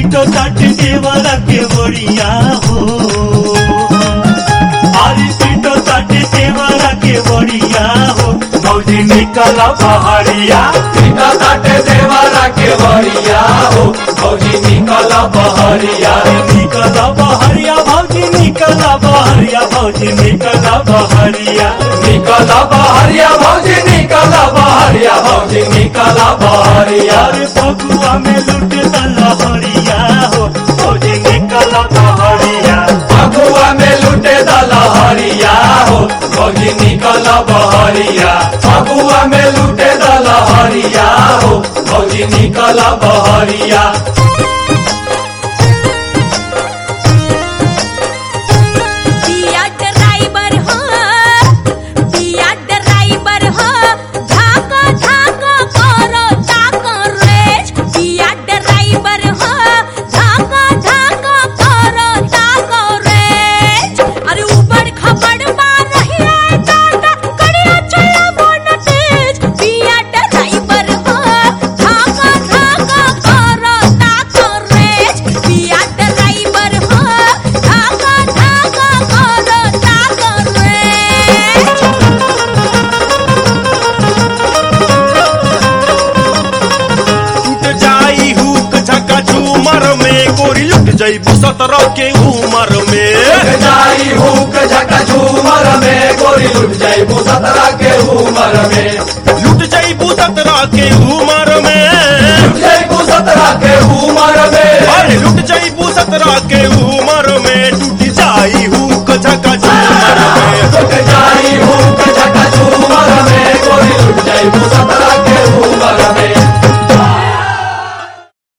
पिटो ताटे देवरा के बड़िया हो अरे पिटो ताटे देवरा के बड़िया हो भौजी निकल बहरिया पिता ताटे देवारा के बरिया हो भौजी निकल बहरिया निकल बहरिया भौजी निकल बहरिया भौजी निकल बहरिया निकल बहरिया भौजी निकल बहरिया भौजी निकल बहरिया अरे फगुआ में लुट लहरिया हो भौजी निकल बहरिया फगुआ में लुटे दलहरिया हो भौजी निकल बहरिया फगुआ में लुटे दलहरिया हो भौजी निकल बहरिया दिया ड्राइवर हो दिया ड्राइवर हो धाका धाका करो ताको रेज दिया ड्राइवर हो धाका धाका करो ताको रेज अरे ऊपर खबड़ मार रही है दादा कड़िया चला मोन तेज दिया ड्राइवर हो धाका धाका करो ताको रेज दिया ड्राइवर हो धाका धाका करो ताको रेज टूट जाई हुक झका झूमर में गोरी लुट जाइबू सत्रह के उमर में लुट जाई हुक झका झूमर में गोरी लुट जाई सतरा के उमर में लुट जाइबू सत्रह के उमर में लुट जाई सतरा के उमर में अरे लुट जाइबू सत्रह के उमर में टूट जाई हुक झका झूमर में लुट जाई हुक झका झूमर में गोरी लुट जाई सतरा